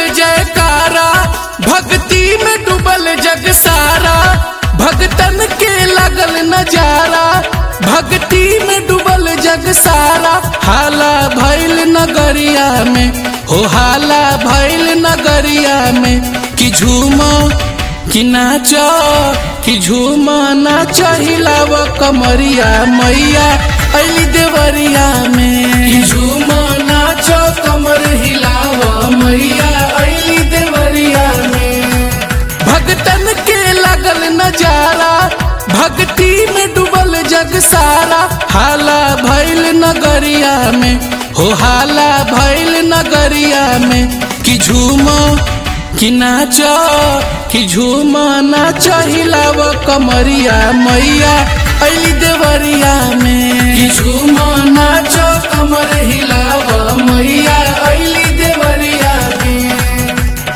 जयकारा भक्ति में डूबल जग सारा भगतन के लगल नजारा भक्ति में डूबल जग सारा हाला भैल नगरिया में हो हाला भैल नगरिया में कि झूमो कि नाच कि झूम नाच हिलाव कमरिया मैया अली देवरिया में कि झूम नाच कमर हिलाव मैया अली देवरिया में भगतन के लगल नजारा भक्ति में डूबल जग सारा हाला भैल नगरिया में हो हाला भैल नगरिया में कि झूमो कि नाच कि झूम नाच हिलाव कमरिया मैया अली देवरिया में कि झूम नाच कमर हिलाव मैया अली देवरिया में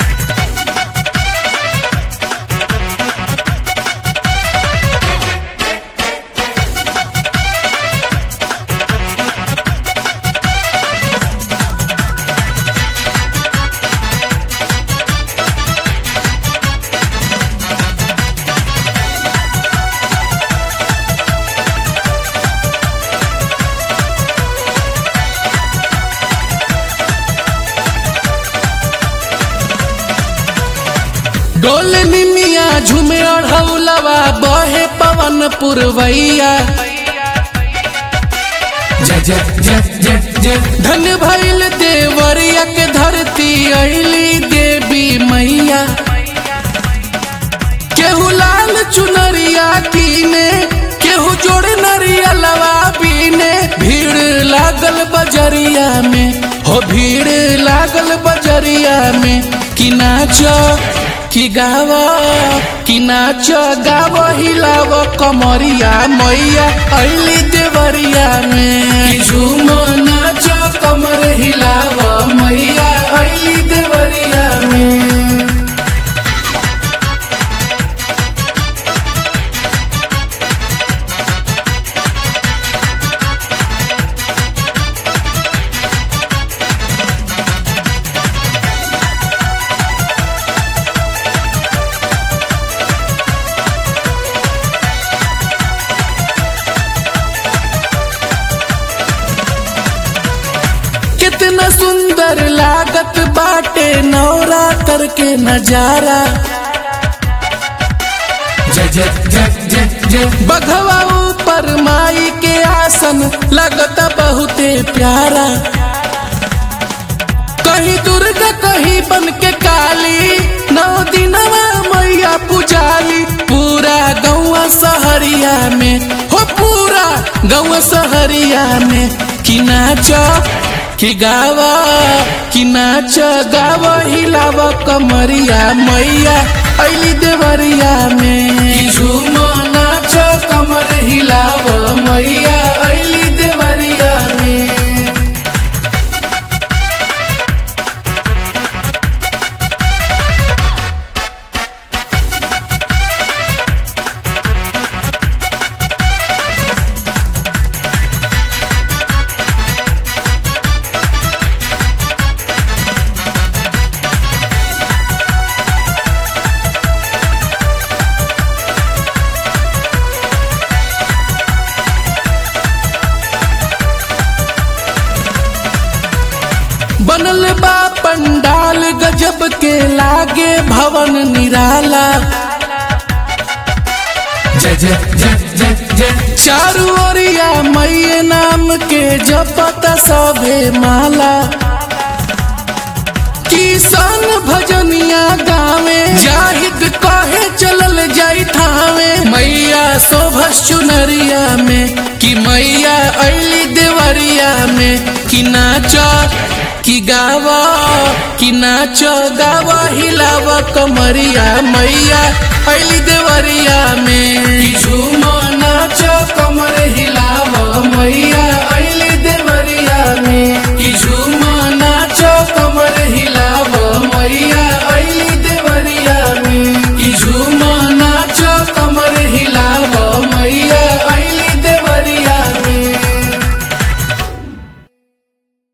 डोल निमिया झूमे अढ़ौलवा बहे पवन पुरवैया जय जय जय जय जय धन भैल देवरिया के धरती अली देवी मैया केहू लाल चुनरिया कीने केहू जोड़े नरिया लवा बीने भीड़ लागल बजरिया में हो भीड़ लागल बजरिया में कि नाच कि गाव कि नाच गाव हिलाव कमरिया मैया अली देवरिया में कि झूम नाच कमर हिलाव मैया अली देवरिया में कितना सुंदर लागत बाटे नवरात्र के नजारा जय जय जय जय जय बघवा ऊपर माई के आसन लगता बहुते प्यारा कहीं दुर्गा कहीं बन के काली नौ दिनवा मैया पुजाली पूरा गौवा सहरिया में हो पूरा गौवा सहरिया में कि नाच कि गावा कि नाच गाव हिलाव कमरिया मैया अली देवरिया में कि झूम नाच कमर हिलाव मैया अली देवरिया में बनल बा पंडाल गजब के लागे भवन निराला जय जय जय जय जय चारू ओरिया मैये नाम के जपत सभे माला किसान भजनिया गावे जाहिद कहे चलल जाई थावे मैया शोभस चुनरिया में कि मैया अली देवरिया में कि नाच कि गावा कि नाच गावा हिलाव कमरिया मैया अली देवरिया में कि झूम नाच कमर हिलाव मैया अली देवरिया में कि झूम नाच कमर हिलाव मैया अली देवरिया में कि झूम